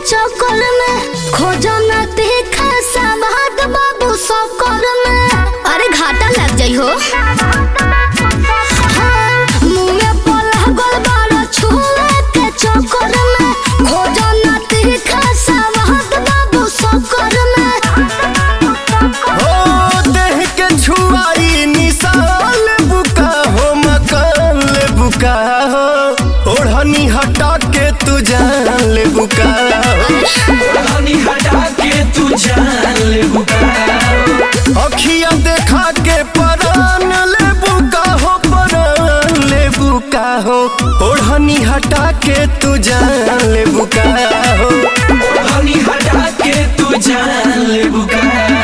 चक्कर में खोजो न तीखा सवाद बाबू सकर में अरे घाटा लग जाइ हो हाँ, मुँह में पलह गल बाड़ा छुए के चक्कर में खोजो न तीखा सवाद बाबू सकर में हो देह के छुआई निशाल बुका हो मकान ले बुका हो ओढ़नी हटा के तू जान ले बुका हो हनी हटा के तू जान ले बुका अखिया देखा के परान ले बुका हो परान ले बुका हो ओढ़नी हटा के तू जान ले बुका हो हनी हटा के तू जान ले बुका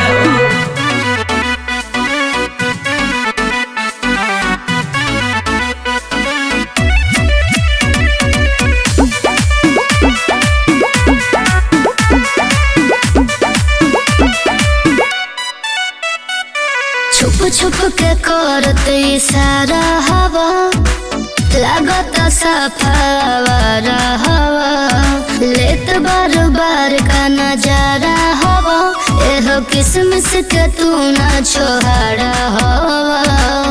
छुप छुप के करत इशारा हवा लागत सफावर हवा लेत बार बार का नजारा हवा एहो किसमिस के तू ना छोहारा हवा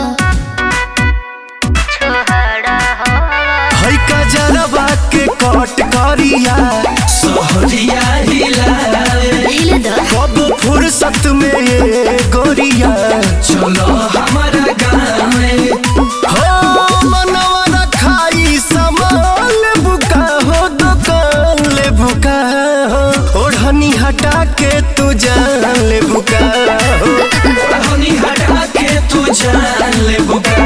छोहारा हवा है का जरबा के कट करिया सहरिया हिला हिले द कब फुर्सत में ये गोरिया चलो हमारा गाँव में हो मनवा रखाई सामान ले बुका हो दुकान ले बुका हो ओढ़नी हटा के तू जान ले बुका हो हनी हटा के तू जान ले बुका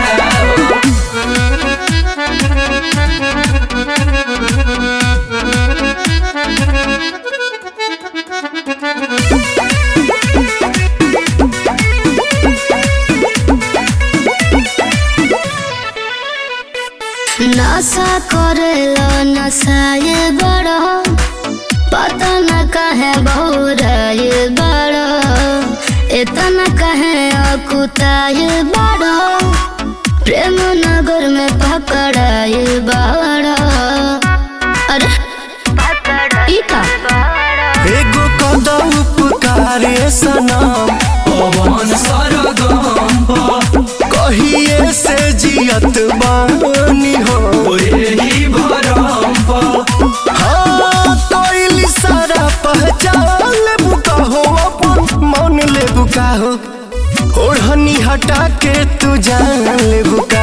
नशा करेलो नशाए बड़ो पता न कहे बहुराए बड़ो इतना कहे अकुताए बड़ो प्रेम नगर में पकड़ाए बड़ो अरे ई का एगो कदा उपकारे सनम पवन सरगम कहिए से जियत बानी हो ही भरम हाँ तोइली सारा पहचान ले बुका हो अपन मन ले बुका हो ओढ़नी हटा के तू जान ले बुका